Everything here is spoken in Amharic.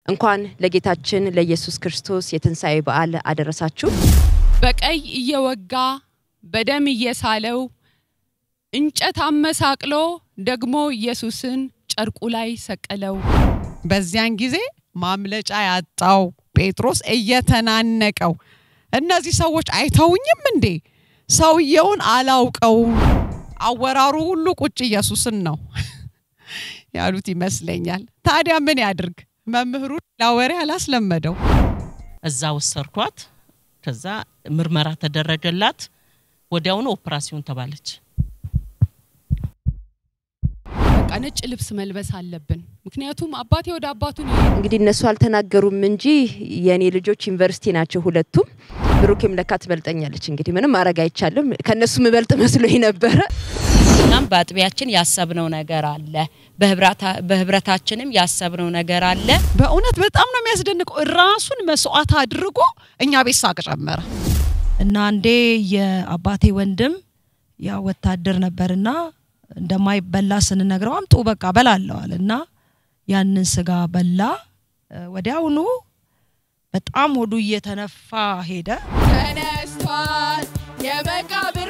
እንኳን ለጌታችን ለኢየሱስ ክርስቶስ የትንሣኤ በዓል አደረሳችሁ። በቀይ እየወጋ በደም እየሳለው እንጨት አመሳቅሎ ደግሞ ኢየሱስን ጨርቁ ላይ ሰቀለው። በዚያን ጊዜ ማምለጫ ያጣው ጴጥሮስ እየተናነቀው እነዚህ ሰዎች አይተውኝም እንዴ? ሰውየውን አላውቀውም። አወራሩ ሁሉ ቁጭ ኢየሱስን ነው ያሉት ይመስለኛል። ታዲያ ምን ያድርግ? መምህሩ ላወሬ አላስለመደው። እዛ ወሰድኳት። ከዛ ምርመራ ተደረገላት። ወዲያውኑ ኦፕራሲዮን ተባለች። በቃ ነጭ ልብስ መልበስ አለብን። ምክንያቱም አባቴ ወደ አባቱ ነው እንግዲህ እነሱ አልተናገሩም እንጂ የእኔ ልጆች ዩኒቨርሲቲ ናቸው ሁለቱም። ብሩኬም ለካ ትበልጠኛለች። እንግዲህ ምንም ማድረግ አይቻልም። ከእነሱ ምበልጥ መስሎኝ ነበረ። እኛም በአጥቢያችን ያሰብነው ነገር አለ፣ በህብረታችንም ያሰብነው ነገር አለ። በእውነት በጣም ነው የሚያስደንቀው። ራሱን መስዋዕት አድርጎ እኛ ቤት ሳቅ ጨመረ። እና አንዴ የአባቴ ወንድም ያ ወታደር ነበርና እንደማይበላ ስንነግረው አምጡ በቃ በላለዋል እና ያንን ስጋ በላ። ወዲያውኑ በጣም ሆዱ እየተነፋ ሄደ። ተነስቷል፣ የመቃብር